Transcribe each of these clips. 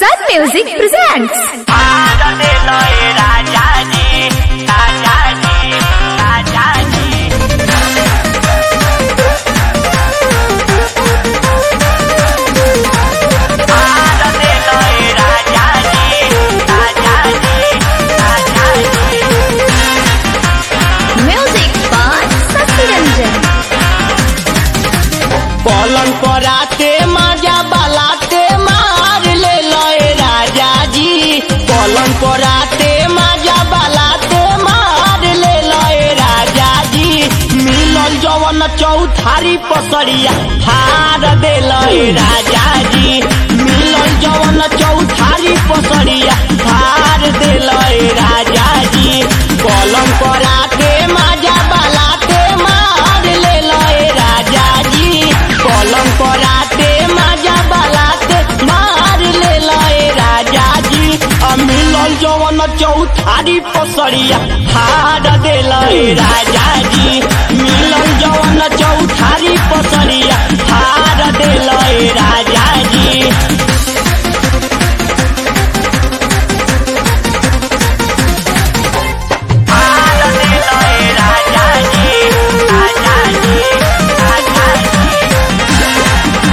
Sun Music presents. भारते लय राजाजी राजाजी राजाजी भारते लय राजाजी राजाजी राजाजी Music by Sasi Ranjan. पलंग पराते मजा बलाते मार ले लय राजा जी पलंग पराते मजा बलाते मार ले लय राजा जी मिलल जवन चौथारी पसरिया हार दे लय राजा जी मिलल जवन चौथारी पसरिया हार दे लय राजा जी पलंग पराते मजा बलाते मार ले लय राजा जी पलंग पराते मजा बलाते मार ले लय राजा जी आ मिलल जवन चौथारी पसरिया हार दे लय राजा जी मिलल जवन चौथारी पसरिया हार दे लय राजा जी हार दे लय राजा जी राजा जी राजा जी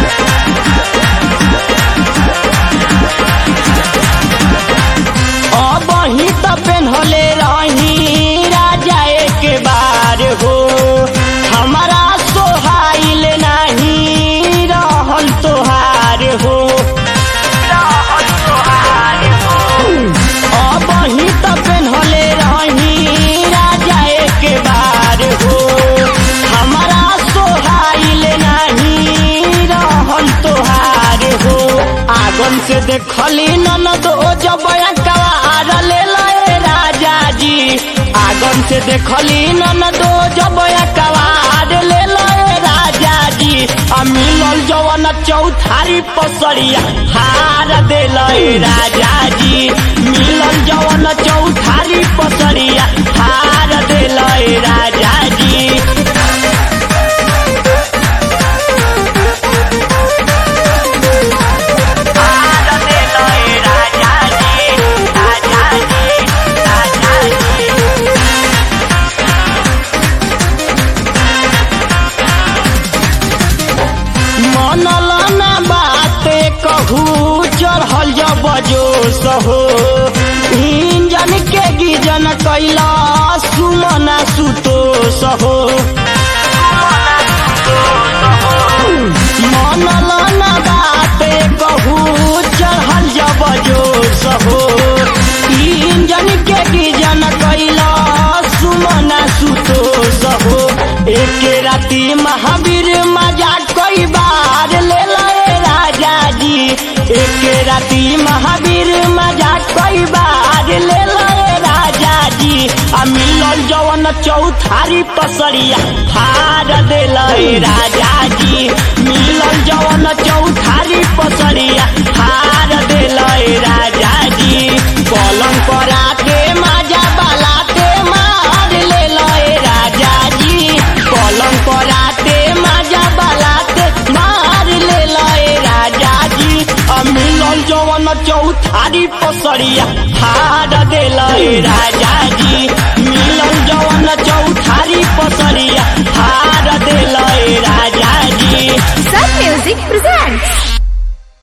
अब ही त पेन्हले रही राजा एक बार हो हमारा सोहाइल नहीं रहल तोहार हो अब ही त पेन्हले रही राजा एक बार हो हमारा सोहाइल नहीं रहल तोहार हो आगन से देखली ननद ओ जब कवार ले लए राजा जी आगन से देखली ननद ओ जब कवार ले लए राजा जी आ मिलल जवन चौथारी पसरिया हार दे लए राजा जी मिलल जवन चौथारी पसरिया हार दे लए राजा जी भारते लय राजाजी राजाजी राजाजी मनल ना बाते कहू चढ़ल जब जोश हो इंजन के गिजन कैला सुमना सुतोष हो मनल ना बाते कहू चढ़ल जब जोश हो इंजन के गिजन कैला सुमना सुतोष हो एक राती महावीर मजा कई बार ले लए राजा जी एक राती महावीर मजा कई बार ले लए राजा जी आ मिलल जवन चौथारी पसरिया हार दे लए राजा जी मिलल जवन चौथारी पसरिया हार दे लए राजा जी पलंग पराते मजा बलाते मार ले लए राजा जी पलंग पराते मजा बलाते मार ले लए राजा जी आ मिलल जवन चौथारी पसरिया हार दे लए राजा जी मिलल जवन चौथारी पसरिया हार दे लए राजा जी Sun Music presents.